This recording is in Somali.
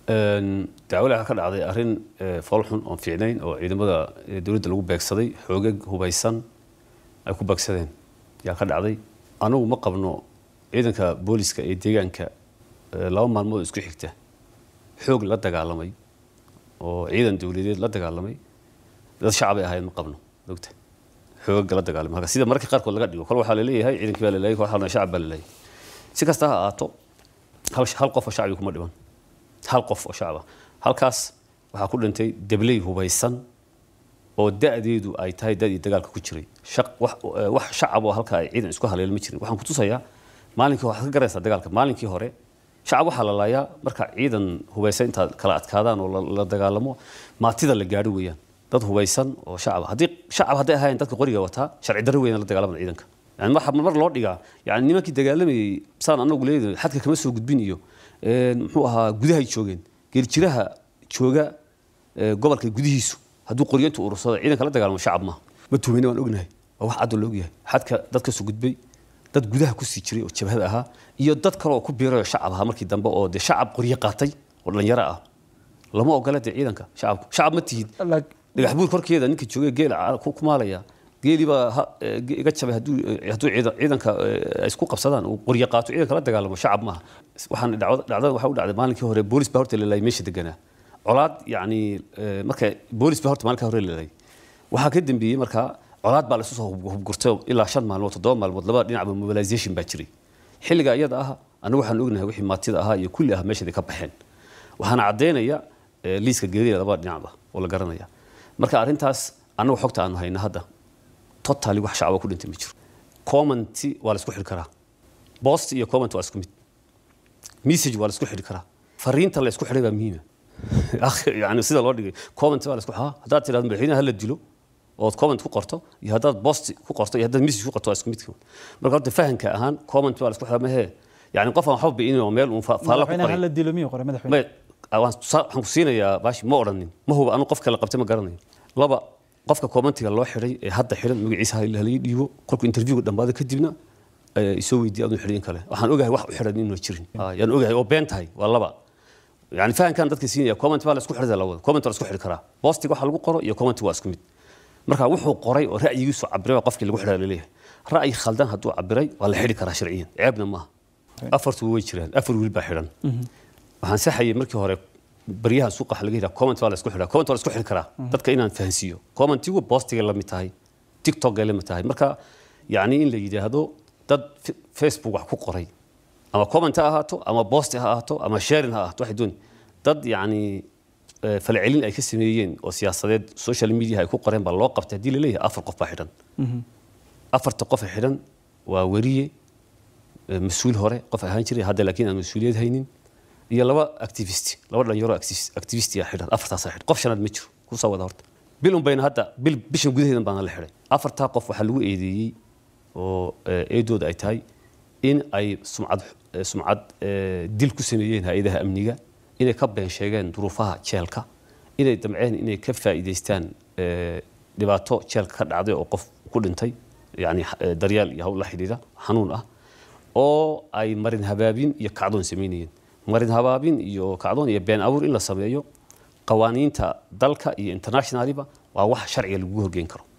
dacwalaha ka dhacday arrin foolxun oon fiicnayn oo ciidamada dowladda lagu beegsaday xoogag hubaysan ay ku beegsadeen yaa ka dhacday anagu ma qabno ciidanka booliska ee deegaanka laba maalmood isku xigta xoog la dagaalamay oo ciidan dowladeed la dagaalamay dad shacabay ahayd ma qabno ogta xoogaga la dagaalamay halka sida mararka qaarkood laga dhigo kol waxaa laleeyahay ciidankii baa laleeyahay kol waxaa shacab baa laleeyahay si kasta ha ahaato hal hal qof oo shacbi kuma dhiman hal qof oo shacaba halkaas waxaa ku dhintay debley hubaysan oo da'deedu ay tahay da'dii dagaalka ku jiray wax shacab oo halka ay ciidan isku haleelo ma jirin waxaan ku tusayaa maalinkii waxaad ka garaysaa dagaalka maalinkii hore shacab waxaa la laayaa marka ciidan hubaysan intaad kala adkaadaan oo la dagaalamo maatida la gaadho weeyaan dad hubaysan oo shacab haddii shacab hadday ahaayeen dadka qoriga wataa sharci darro weeyaan la dagaalamada ciidanka yani waxa mar loo dhigaa yani nimankii dagaalamayay saan anagu leedahay xadka kama soo gudbin iyo muxuu ahaa gudahay joogeen geeljiraha jooga gobolka gudihiisu hadduu qoryo intu urursado ciidanka la dagaalamo shacab maaha ma tuhmayna waan ognahay waa wax cadoo la ogyahay xadka dad ka soo gudbay dad gudaha kusii jiray oo jabhada ahaa iyo dad kale oo ku biirayoo shacab ahaa markii dambe oo dee shacab qoryo qaatay oo dhalinyaro ah lama ogola dee ciidanka shacabku shacab ma tihid dhagax buur korkeeda ninka joogay geel ku maalaya geelii baa iga jabay hadduu hadduu ciidanka ay isku qabsadaan uu qoryo qaato ciidanka la dagaalamo shacab maaha waxaan dhacdada waxa u dhacday maalinkii hore boolis baa horta lalaayay meesha deganaa colaad yacni marka boolis baa horta maalinka hore lalaayay waxaa ka dambeeyey markaa colaad baa laisu soo hubgurtay ilaa shan maalmood toddoba maalmood labada dhinacba mobilization baa jiray xilliga iyada ah anigu waxaan ognahay wixii maatida ahaa iyo kulli ah meeshaday ka baxeen waxaana caddaynaya liiska geerida labada dhinacba oo la garanaya marka arrintaas annagu xogta aanu hayna hadda totally wax shacaba ku dhintay ma jiro commenti waa la isku xidhi karaa post iyo comment waa isku mid message waa la isku xidhi karaa fariinta la isku xidhay baa muhiima yani sida loo dhigay comment waa la isku xidhaa haddaad tidhahdo madaxweynaha hala dilo ood comment ku qorto iyo haddaad post ku qorto iyo haddaad message ku qorto waa isku mid marka horta fahanka ahaan comment waa la isku xidhaa mahee yani qof aan waxba bi'inin oo meel uun faalla ku qoray la dilo miyuu qoray madaxweyne waxaan ku siinayaa baashi ma odhanin ma huba anu qofka la qabtay ma garanayo laba qofka commentiga loo xidhay ee hadda xidhan magaciisa halii dhiibo kolkuu interviewga dhammaado kadibna isoo weydiiya aduu xidhin kale waxaan ogahay wax u xidhan inuu jirin yaan ogahay oo been tahay waa laba yani fahankan dadka siinaya comment baa la isku xidhada lawada comment waa la isku xidhi karaa postiga waxa lagu qoro iyo comment waa isku mid marka wuxuu qoray oo ra'yigiisu cabiray waa qofkii lagu xidhaa laleeyahay ra'yi khaldan hadduu cabiray waa la xidhi karaa sharciyan ceebna maaha afartu way jiraan afar wiil baa xidhan waxaan saxayay markii hore baryaha suuqa waxa laga yidhaha comment waa la isku xidhaa comment waa la isku xidhi karaa dadka inaan fahansiiyo commentigu postigay la mid tahay tiktokay la mid tahay marka yacni in la yidhaahdo dad facebook wax ku qoray ama comment ha ahaato ama post ha ahaato ama sharing ha ahaato waxay dooni dad yacni falcelin ay ka sameeyeen oo siyaasadeed social media ay ku qoreen baa loo qabtay haddii la leeyahay afar qof baa xidhan afarta qof ee xidhan waa weriye mas-uul hore qof ahaan jiray hadda laakiin aan mas-uuliyad haynin iyo laba activist laba dhalinyaro activist yaa xidhan afartaasa xidhan qof shanaad ma jiro kusoo wada horta bil un bayna hadda bil bishan gudaheedan baana la xidhay afartaa qof waxaa lagu eedeeyey oo eedooda ay tahay in ay sumcad sumcad dil ku sameeyeen hay-adaha amniga inay ka been sheegeen duruufaha jeelka inay damceen inay ka faa'iidaystaan dhibaato jeelka ka dhacday oo qof ku dhintay yani daryaal iyo hawl la xidhiidha xanuun ah oo ay marin habaabin iyo kacdoon samaynayeen marin habaabin iyo kacdoon iyo been abuur in la sameeyo qawaaniinta dalka iyo internationaliba waa wax sharciga lagu horgeyn karo